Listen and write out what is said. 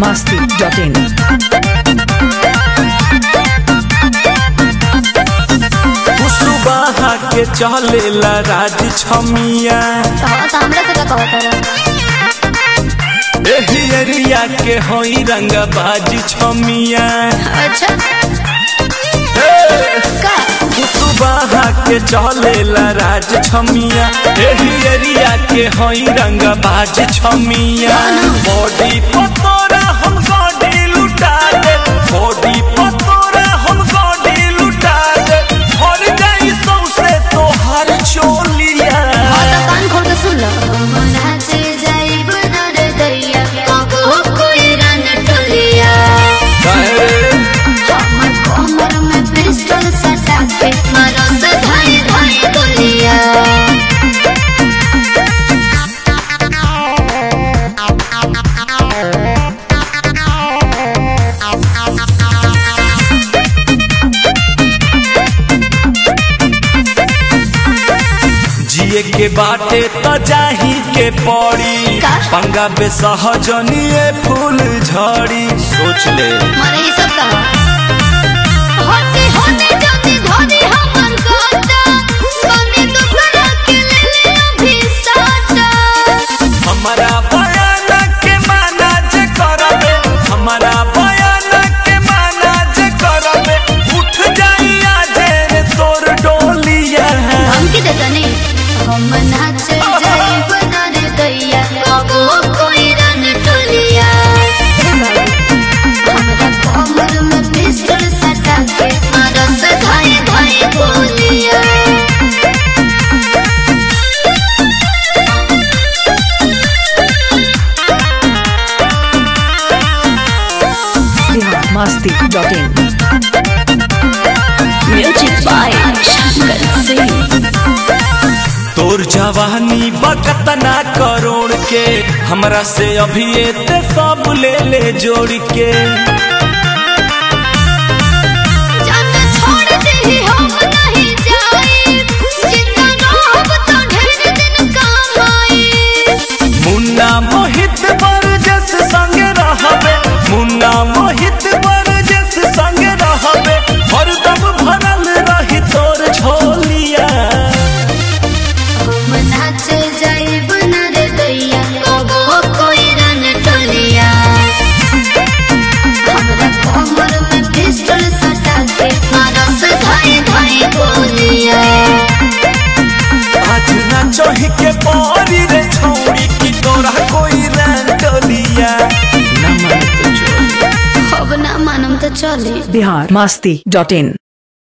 biharmasti.in कुसुबाहा के चलेला राज छमिया हाँ तो हमरा से का कहत रहा एही एरिया के होई रंग बाज छमिया अच्छा का कुसुबाहा के चलेला राज छमिया एही एरिया के होई रंग बाज छमिया बॉडी पतोरा हम गाड़ी लुटा दे बॉडी पतोरा हम गाड़ी लुटा दे भर जाई सौसे तोहर चोलिया हाँ तो कान खोल के सुन लो नाचे जाइब नर दैया कबो कोई रन टोलिया हमर कमर में पिस्टल सटा के मारो से धाई धाई गोलिया जिए के बाटे त जाही के पड़ी का? पंगा बेसहजनिए फूल झड़ी सोच ले मारे ये सब कहा होते होते जाते धोनी हमर गाता सोने दूसरा के ले ले अभी साटा हमारा बयान के माना जे करबे हमारा बयान के माना जे करबे उठ जाई आजे रे तोर डोलिया हमके देता नहीं हम नाचे जाइब नर दैया कबो कोई रन टोलिया हमरा कमर में पिस्टल सटा के मारो से धाई धाई गोलिया biharmasti.in music by Shankar Singh तोर जवानी बकतना करोड़ के हमरा से अभी ते सब ले ले जोड़ के जान छोड़ दे हम नहीं जाए जिंदा रहब तो ढेर दिन काम आई मुन्ना मोहित बरजस संग रहबे मुन्ना मोहित बरजस संग रहबे हरदम भरल रही तोर झोलिया हम नाचे जाइब नर दैया कबो कोई रन टोलिया हमरा कमर में पिस्टल सटा के मारो से धाई धाई गोलिया आज ना चोही के पारी रे छौड़ी की तोरा कोई रंगलिया न मन तो चोरी अब ना मानम तो चले biharmasti.in